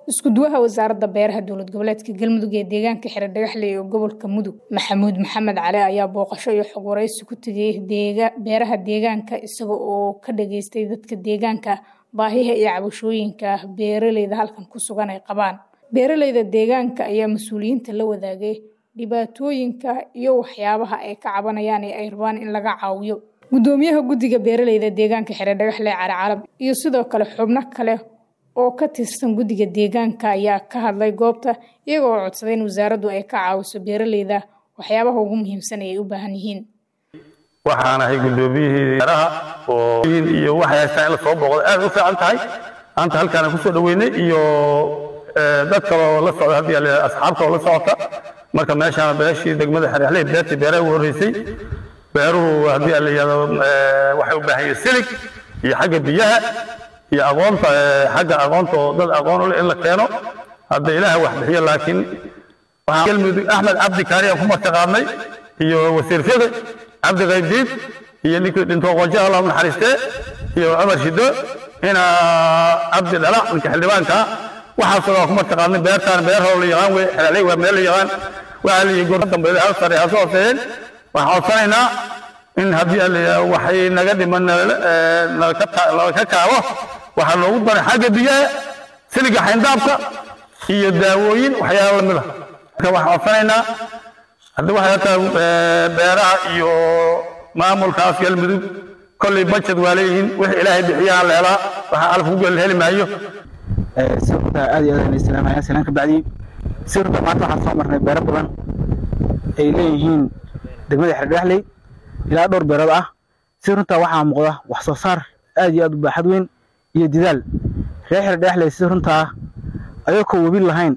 isku-duwaha wasaaradda beeraha dowlad goboleedka galmudug ee deegaanka xiradhagaxley ee gobolka mudug maxamuud maxamed cali ayaa booqasho iyo xog waraysi ku tegay beeraha deegaanka isaga oo ka dhageystay dadka deegaanka baahiha iyo cabashooyinka beeraleyda halkan ku sugan ay qabaan beeraleyda deegaanka ayaa mas-uuliyiinta la wadaagay dhibaatooyinka iyo waxyaabaha ay ka cabanayaan ee ay rabaan in laga caawiyo gudoomiyaha guddiga beeraleyda deegaanka xiradhagaxley cali calab iyo sidoo kale xubno kale oo ka tirsan guddiga deegaanka ayaa ka hadlay goobta iyaga oo codsaday in wasaaraddu ay ka caawiso beeraleyda waxyaabaha ugu muhiimsan ay u baahan yihiin waxaan ahay guddoomiyihii beeraha oo iyo waxay haystaan in la soo booqdo aad u fiican tahay maanta halkaana kusoo dhaweynay iyo dad kaloo la socda haddii la asxaabta oo la socota marka meeshaan beeshii degmada xerexley beertii beeraha ugu horreysay beeruhu haddii la yidhahdo waxay u baahan yihiin silig iyo xagga biyaha iyo aqoonta xagga aqoonta oo dad aqoon u leh in la keeno hadda ilaaha wax bixiyo laakiin waxaan galmudug axmed cabdi kaariyan ku martaqaadnay iyo wasiir fiqi cabdi qaybdiid iyo ninkii dhintoo qoonjaha allah naxariistee iyo cumar shido ina cabdi dhalac ninka xildhibaanka waxaasoo dhan ku martaqaadnay beertaan beer hore la yaqaan wey xelaaley waa meel la yaqaan waxaa la yihi goor dambeeda hal sare hase hooseeyeen waxaan codsanaynaa in haddii la waxay naga dhiman nalaka kaabo waxaa loogu daray xagga biyaha siliga xayndaabka iyo daawooyin waxyaala lamid ah marka waxaan codsanaynaa haddii waxay hataa beeraha iyo maamulkaas galmudug kolley budget waa leeyihiin wixii ilaahay bixiyaha la helaa waxaa alaf ku heli maayo sirta aad iyo aad aan islaamaya salaan ka bacdi sirta maanta waxaan soo marnay beero badan ay leeyihiin degmada xerdhexley ilaa dhowr beerood ah si runtaa waxaa muuqda wax soo saar aad iyo aad u baaxad weyn iyo didaal reer xerdhexley si runtaa ayagoo webi lahayn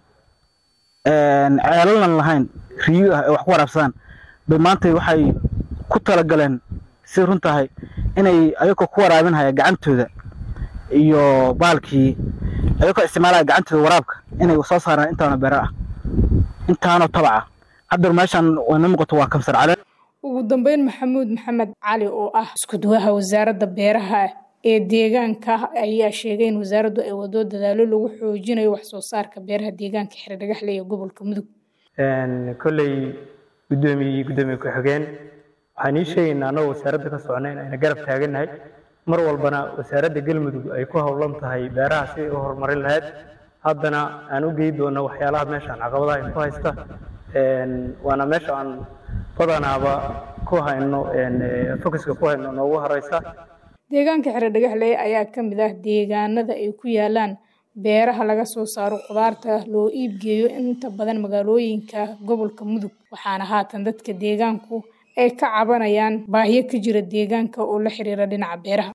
ceelalnan lahayn riyo ah ee wax ku waraabsadaan bay maanta waxay ku talagaleen si runtahay inay ayagoo ku waraabinhaya gacantooda iyo baalkii ayagoo isticmaalaya gacantooda waraabka inay soo saaraan intaano beero ah intaanoo tabaca haddar meeshaan wayna muuqato waa kamsar caleen ugu dambeyn maxamuud maxamed cali oo ah isku-duwaha wasaaradda beeraha ee deegaanka ayaa sheegay in wasaaraddu ay wado dadaalo lagu xoojinayo wax soo saarka beeraha deegaanka xiradhagaxley ee gobolka mudug kolley guddoomiye iyo guddoomiye ku-xigeen waxaan ii sheegaynaa annagoo wasaaradda ka socna in ayna garab taagannahay mar walbana wasaaradda galmudug ay ku howlan tahay beeraha si ay u horumarin lahayd haddana aan u gey doono waxyaalaha meeshaan caqabadaha ay ku haysta waana meesha aan badanaaba ku hayno focuska ku hayno noogu horeysa deegaanka xiradhagaxley ayaa ka mid ah deegaanada ay ku yaalaan beeraha laga soo saaro khudaarta loo iibgeeyo inta badan magaalooyinka gobolka mudug waxaana haatan dadka deegaanku ay ka cabanayaan baahiyo ka jira deegaanka oo la xiriira dhinaca beeraha